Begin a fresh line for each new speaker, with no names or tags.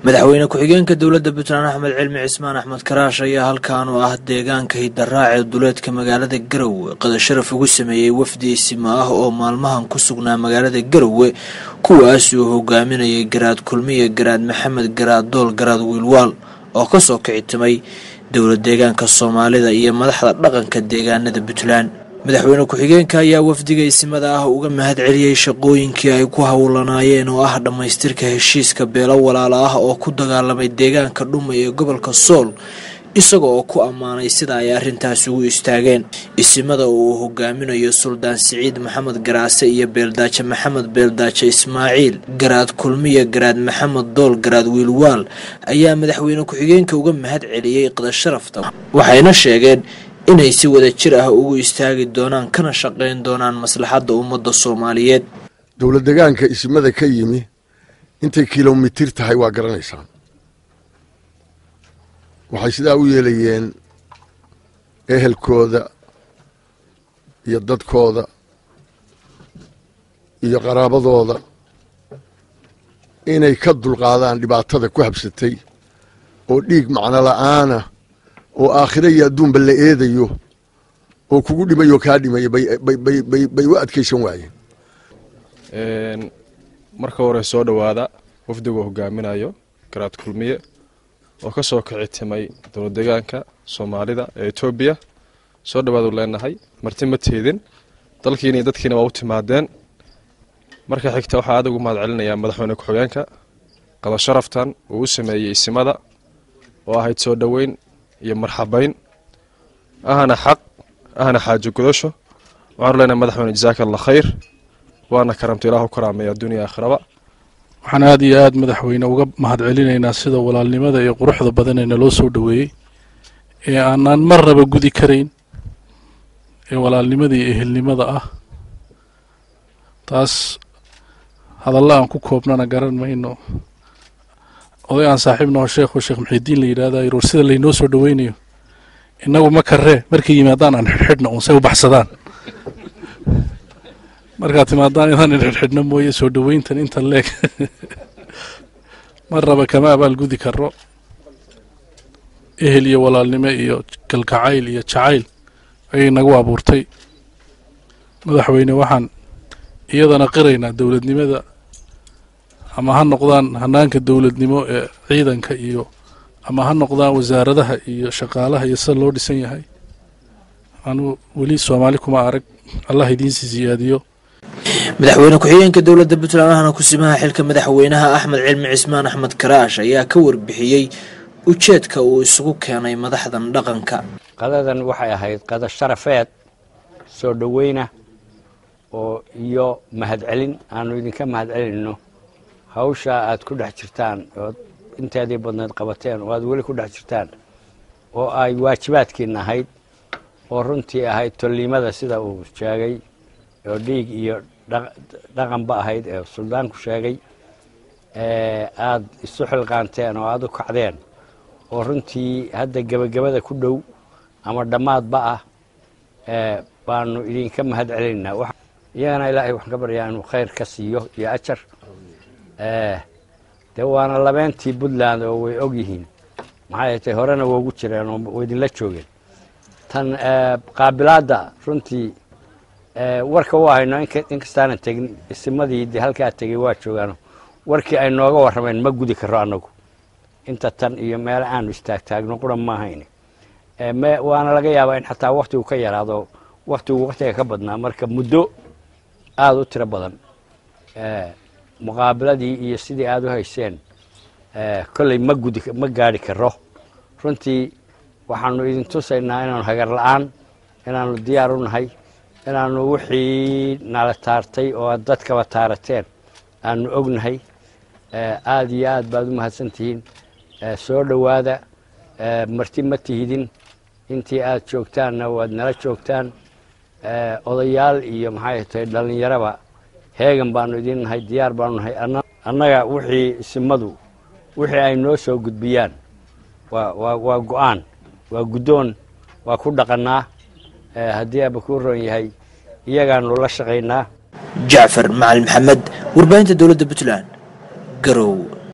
madaxweyne ku-xigeenka dowladda puntland axmed cilmi cismaan axmed karaash ayaa halkan oo ah deegaanka hidaraace duleedka magaalada garowe qadasharaf ugu sameeyey wafdi isima ah oo maalmahan ku sugnaa magaalada garowe kuwaas uu hogaaminayay garaad kulmiye garaad maxamed garaad dool garaad wiilwaal oo kasoo kicitimay dowlad deegaanka soomaalida iyo madaxda dhaqanka deegaanada puntland madaxweyne ku-xigeenka ayaa wafdiga isimada ah uga mahad celiyey shaqooyinkii ay ku howlanaayeen oo ah dhammaystirka heshiiska beelo walaalo ah oo ku dagaalamay deegaanka dhumay ee gobolka sool isaga oo ku ammaanay sida ay arrintaas ugu istaageen isimada oo uu hogaaminayo suldaan siciid maxamed garaase iyo beeldaaje maxamed beeldaaje ismaaciil garaad kulmiya garaad maxamed dool garaad wiilwaal ayaa madaxweyne ku-xigeenka uga mahad celiyey qadasharafta waxayna sheegeen inay si wada jir ah ugu istaagi doonaan kana shaqayn doonaan maslaxadda ummadda soomaaliyeed
dowlad degaanka isimada ka yimi intay kilomitir tahay waa garanaysaan waxay sidaa u yeelayeen ehelkooda iyo dadkooda iyo qaraabadooda inay ka dulqaadaan dhibaatada ku habsatay oo dhiig macno la'aana oo aakhiro iyo adduunba la eedayo oo kugu dhimayoo kaa dhimaya bay u adkaysan waayeen
marka hore soo dhowaada wafdiguu hogaaminayo garaad kulmiye oo ka soo kici timay dowlad deegaanka soomaalida ee etoobiya soo dhowaadu leenahay marti ma teedin dalkiina iyo dadkiina waa u timaadeen marka xigta waxaa aad ugu mahad celinayaa madaxweyne ku-xigeenka qadasharaftan uu u sameeyey isimada oo ahayd soo dhoweyn iyo marxabayn ahna xaq ahna xaajo gudasho waxaanu leenahay madaxweyne jasaaka allah khayr waana karamta ilaahu karaameeya adduuniya aakhiraba
waxaan aada iyo aada madaxweyne uga mahad celinaynaa sida walaalnimada iyo quruxda badan ee naloo soo dhoweeyey ee aanaan marnaba gudi karayn ee walaalnimada iyo ehelnimada ah taas hadalla aan ku koobnana garan mayno oday aan saaxiibnaho sheekho sheekh muxidiin la yidhahda roor sida laynoo soo dhoweynayo innagu ma karree markay yimaadaan aan xidhxidhna uun say u baxsadaan markaad timaadaan inaan xidhxidhno mooye soo dhoweyntan inta leeg marnaba kama abaalgudi karo ehel iyo walaalnimo iyo galgacayl iyo jacayl ayay nagu abuurtay madaxweyne waxaan iyadana qiraynaa dowladnimada ama ha noqdaan hanaanka dowladnimo ee ciidanka iyo ama ha noqdaan wasaaradaha iyo shaqaalaha iyo sida loo dhisan yahay anuu weli soomaali kuma arag allah idiinsi siyaadiyo
madaxweyne ku-xigeenka dowladda puntland ahna kusimaha xilka madaxweynaha axmed cilmi cismaan axmed karaash ayaa ka warbixiyey ujeedka uu isugu keenay madaxdan dhaqanka
qadadan waxay ahayd qada sharafeed soo dhoweyna oo iyo mahadcelin aanu idinka mahad celinno hawshaa aad ku dhex jirtaan ood inteedii badneed qabateen oo aad weli ku dhex jirtaan oo ay waajibaadkiina ahayd oo runtii ahayd tolliimada sida uu sheegay oo dhiig iyo dhaqanba ahayd ee suldaanku sheegay aad isu xilqaanteen oo aad u kacdeen oo runtii hadda gebagabada ku dhow ama dhammaadba ah baanu idinka mahad celinaynaa iyagana ilaahay waxaan ka baryaa inuu khayr ka siiyo iyo ajar dee waana labeentii puntland oo way og yihiin maxaa yeetay horena woogu jireen oo way idinla joogeen tan qaabilaadda runtii warka u hayno inkastaanan tegin isimadii de halkaa tegey waa joogaan warkii ay nooga warrameen ma gudi karo annagu inta tan iyo meelo aanu istaagtaagno qura ma ahayn waana laga yaabaa in xataa waktigu ka yaraado waktigu waktiga ka badnaa marka muddo aada u tiro badan muqaabiladii iyo sidii aada u hayseen kolley ma gudi ma gaadhi karo runtii waxaanu idin tusaynaa inaanu hagar la-aan inaanu diyaar u nahay inaanu wixii nala taartay oo aad dadkaba taarateen aanu ognahay aada iyo aad baad u mahadsantihiin soo dhowaada marti ma tihidin intii aad joogtaanna waad nala joogtaan odayaal iyo maxay tahay dhallinyaraba heegan baanu idin nahay diyaar baanu nahay annaga wixii isimadu wixii ay noo soo gudbiyaan waa waa go-aan waa guddoon waa ku dhaqannaa haddii aaba kuu roon yahay iyagaanu la shaqaynaa
jacfar macalin maxamed warbaahinta dowladda puntland garow